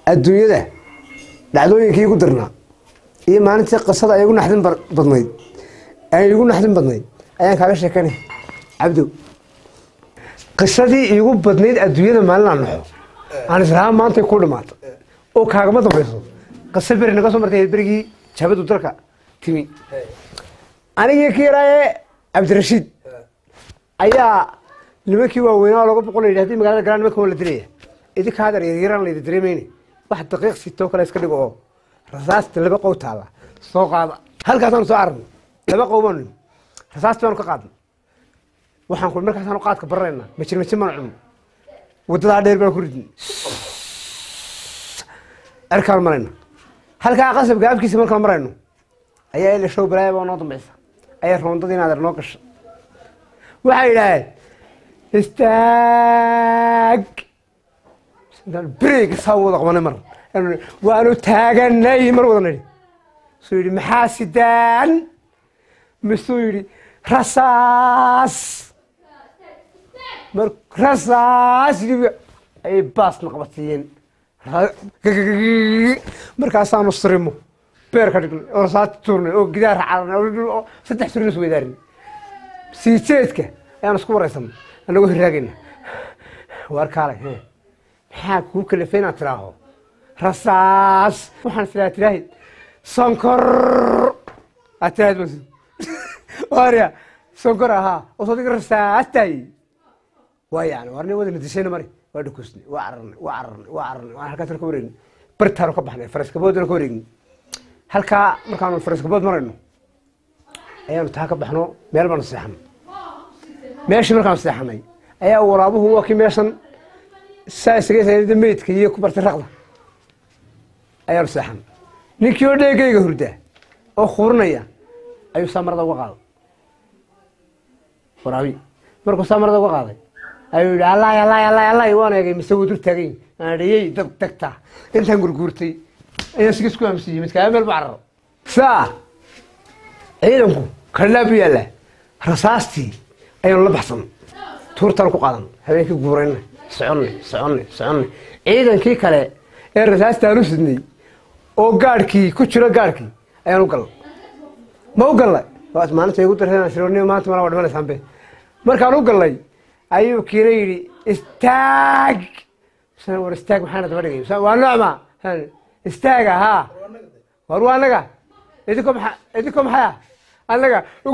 adduunyada dhacdooyinkii igu dirnaa iyo maalintii qisada ay igu naxdin ba- badnayd ay igu naxdin badnayd ayaan kaaga sheekanay cabdow qisadii iigu badnayd adduunyada maalin aan naxo aan israhaan maantay ku dhamaata oo kaagama dambayso qiso beri naga soo martay berigii jabadu dalka timi anigii ka yaraaye cabdirashiid ayaa nimankii waaweynaa oo laga boqol yidhi haddii magaalada galaan nimanka waa la dilaya idinka hadar yaryaraan laydi dareemayne wax daqiiq sitoo kale iska dhigo oo rasaasta laba qow taalla soo qaada halkaasaanu soo cararnay laba qow baanu nimi rasaasta baanu ka qaadnay waxaan ku markaasaanu qaadka baranaynaa majir majir maan cunno wadadaa dheer baan ku ridnay cerkaan marayna halkaa qasabka afkiisa markaan marayno ayaa ila show balaaya baa noo dambaysa ayaa roondadii inaad noo gasha waxay yidhaaheen istaag intaan bereyga saa wada qabanay mar waanu taaganay mar wada nidhi suu yidhi maxaa sidaan misuu yidhi rasaas mar rasaas yidhi ayay baasna qabadsiiyeen markaasaanu sirimo beer ka dhignay oo rasaas tuurnay oo gidaar cararnay oo saddex surin is weydaarinay sii jeedka ayaan isku waraysanay anagoo hiraagayna waar kaalay he maxaa kuu kalafay inaad tiraaho rasaas waxaan islaa tiraahid sonkor aad tiraahid bas waarya sonkor ahaa oo soo diga rasaas tahay waa yani waarni wada nadishayna mari waa dhukusnay waa cararnay waa cararnay waa cararnay waan halkaasna ka wareegnay bartaanu ka baxnay faraskaboodana ka wareegnay halkaa markaanu faraskabood marayno ayaanu taa ka baxno meel baanu seexanay meeshii markaanu seexanay ayaa waraabuhu waa kii meeshan saa isaga sayda meydka iyo ku bartay raqda ayaanu seexanay ninkii oo dheegayga hurdaa oo khuurinaya ayuu saa marada uga qaaday waraabi markuu saa marada uga qaaday ayuu yidhi allaay allaay allaay allaay waan eegay mise wuu dur taagay aan dhiyey dad tagtaa intaan gurguurtay ayaan siga isku aamusiyey midkaa meel bacraro saa ciidanku kalilaa bu yaallaa rasaastii ayaanu la baxsan tuurtaan ku qaadan habeenkii guurayna soconnay soconnay soconnay ciidankii kale ee rasaastaanu sidnay oo gaadhkii ku jiro gaadhkii ayaan u gallay ma u gallay waas maalinta igu dareen shironiyo maanta mala waa dhimanaysaanbe markaan u gallay ayuu kiina yidhi istaag Misna war istaag maxaana daba dhigay Misna waa noocma istaaga haa war waa anaga idinko maxaa idinko maxaa anaga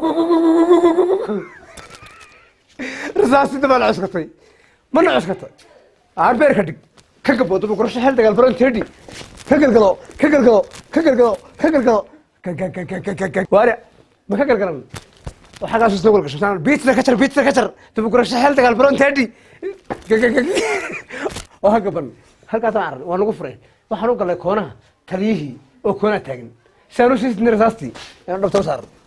rasaasida baa la cuskatay mana cuskatay arbeer ka dhig ka gaboodo bukurasho xel dagaal baron tedi ka galgalo ka galgalo ka galgalo ka galgalo waare ma ka galgalan waxaagaas isna wal gasho biitsna ka jar biitsna ka jar dabukurasho xel dagaal baron tedi oo ha gaban halkaasaan arag waa nagu fureen waxaan u galay koonaha taliyihii oo koonaa taagan si aan u sii sidnay rasaastii ayaan dhabta u saaran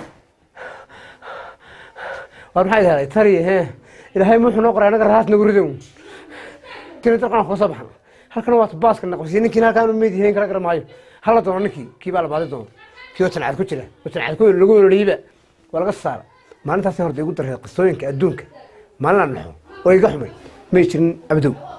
war maxay helay tariye he ilaahay muxuu noo qoray anaga rasaas nagu ridow tiri dalkan koo soo baxna halkan waa baaska naqbisiye ninkiin halkaan u meyd yahayn kala garan maayo hala doono ninkii kii baa la baadi doono kii oo tancad ku jira oo tancad ku lagu weliyeyba waa laga saara maalintaasi horta igu darreed qisooyinka adduunka maalin aan naxo oo iga xumay may jirin abdow